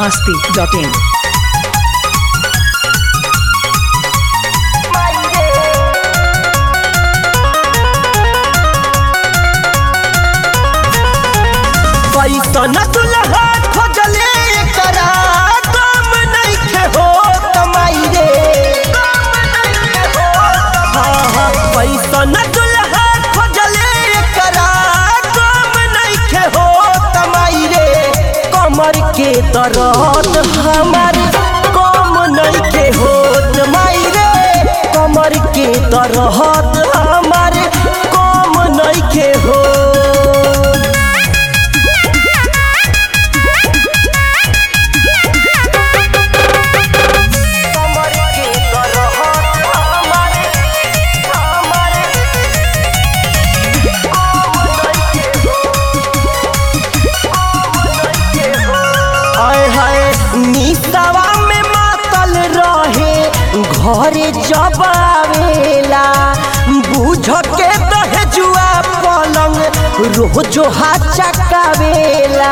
masti.in. कैसन दुल्हा खोजले करा काम नइखे हो कमाई रे हाँ हाँ कैसन दुल्हा खोजले करा काम नइखे हो कमाई रे कमर के दर्द हमार कम नइखे हो माई रे कमर के दर्द हमार कम नइखे हो कमर के दर्द हमारे हमारे हाय हाय निसवा में मातल रहे घरे जब आवेला बुझ के दहजुआ पलंग रोजो हाथ चकावेला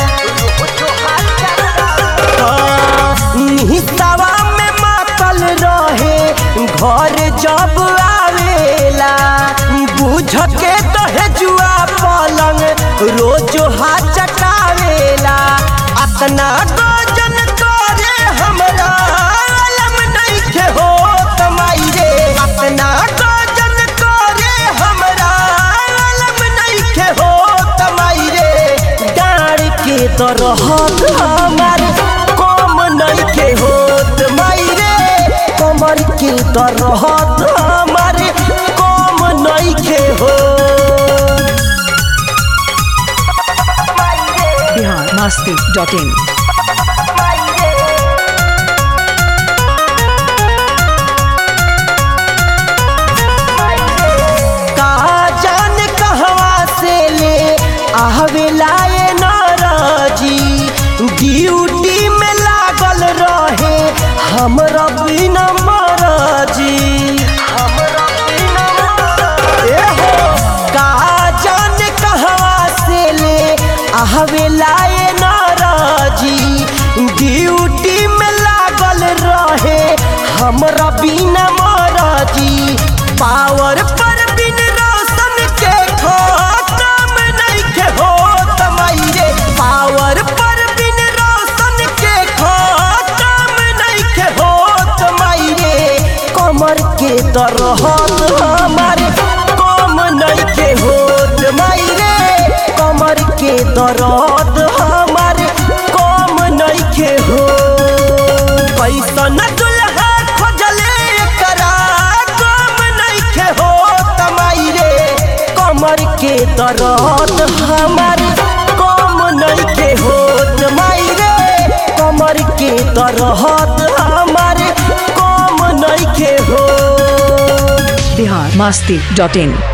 निसवा में मातल रहे घर जब आवेला बुझ के दहजुआ पलंग रोज हाथ चटावेला अतना गजन करे हमरा अलम नइखे हो कमाई रे अतना गजन करे हमरा अलम नइखे हो कमाई रे डाँड़ के दरहत हमार कम नइखे होत माई रे कमर के दरहत हमार कम नइखे हो Bihar masti.in. का जान कहवा से ले आवेला ये नाराजी ड्यूटी में लागल रहे हमरा बिना महाराजी ए हो का जान कहवा से ले आवेला ये नाराजी ड्यूटी में लागल रहे हमरा बिना महाराजी पावर पर बिन रोशन के खत्म नइखे हो तमाई रे पावर पर बिन रोशन के खत्म नइखे हो तमाई रे कमर के तरहत हमार कम नइखे हो तमाई रे कमर के दर्द हमार कम नइखे हो कैसन दुल्हा खोजले करा कम नइखे हो तमाई रे कमर के दर्द हमार कम नइखे हो तमाई रे कमर के दर्द हमार कम नइखे हो Bihar masti.in.